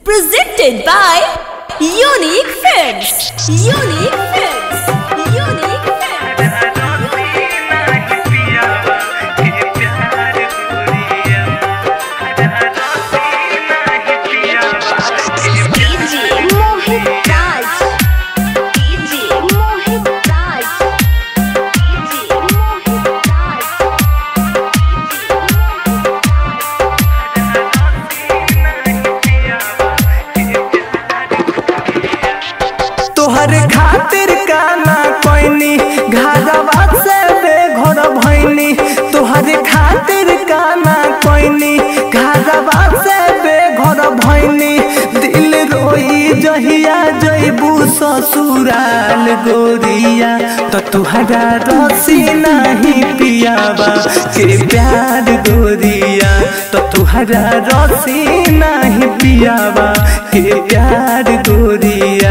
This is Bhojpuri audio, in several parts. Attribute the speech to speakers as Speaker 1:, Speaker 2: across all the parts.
Speaker 1: Presented by Unique Films. Unique Films. Unique Films.
Speaker 2: DJ Mohit Raj. DJ Mohit Raj. DJ Mohit Raj.
Speaker 3: तोहर खातिर काना कोइनी घरवा से बेघर भइनी तोहर खातिर काना कोइनी घरवा से बेघर भइनी दिल रोई जहिया जइबू ससुराल गोरिया तो तुहरा रसी नहीं पियावा के प्यार गोरिया तो तुहरा रसी नहीं पियावा के प्यार गोरिया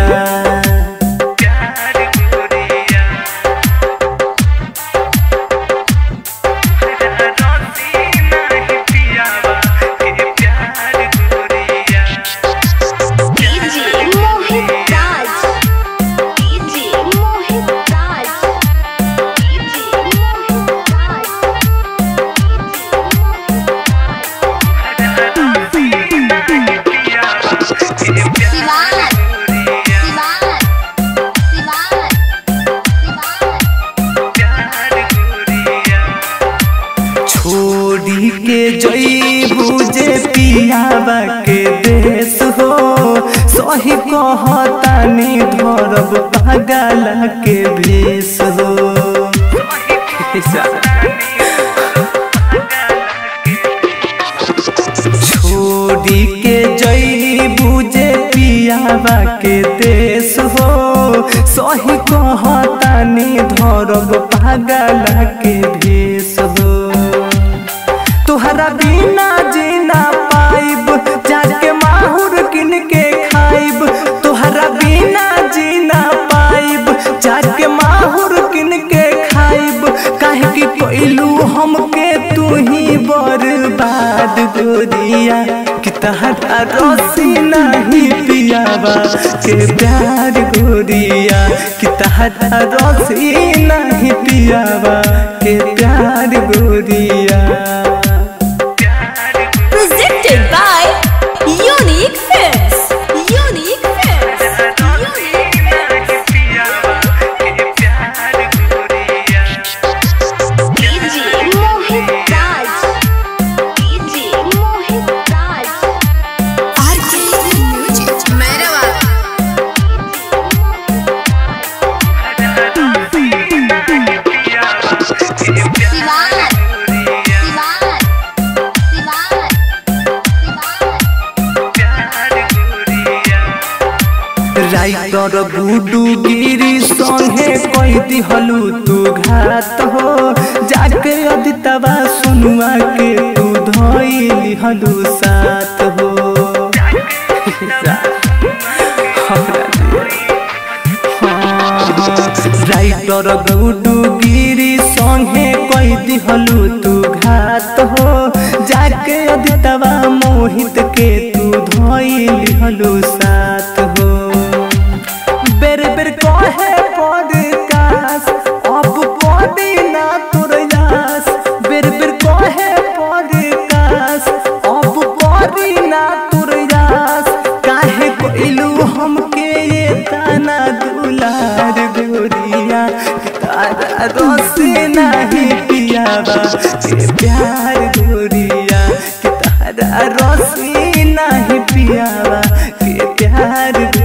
Speaker 2: DJ Mohit Raj. DJ Mohit Raj. DJ Mohit Raj. Sivan. Sivan. Sivan. Sivan.
Speaker 3: छोड़ी के जईबू जे पियावा के देश हो सही कहतानी धरब पागल के भेष हो छोड़ी के जईबू जे पियावा के देश हो सही कहतानी धरब पागल के भेष हो तुहरा बिना जीना पाइब जाके माहुर किन के खाइब तुहरा बिना जीना पाइब जाके माहुर किन के खाइब काहे कि कोइलू हमके तू ही बर्बाद गोरिया कि तहरा रसी नहीं पियावा के प्यार गोरिया कि तहरा रसी नहीं पियावा के प्यार गोरिया
Speaker 1: Presented by Unique Films. Unique Films. Unique
Speaker 2: DJ Mohit Raj. DJ Mohit Raj. Sivan. Sivan. Sivan. Sivan.
Speaker 3: Writer Guddu Giri संगे कह दिहलू तू घात हो जाके अदितवा सुनुआ के तू धोइली हलू साथ हो राइटर गुडू गिरी संगे कह दिहलू तू घात हो जाके अदितवा मोहित के तू धोइली हलू साथ हो बेर बेर कहे पॉडकास्ट अब पॉडी ना तोर यास बेर बेर कहे पॉडकास्ट अब पॉडी ना तोर यास काहे कोइलू हमके ये ताना दुलार गोरिया तारा रसे नहीं पियावा के प्यार गोरिया कि तारा रसे नहीं पियावा के प्यार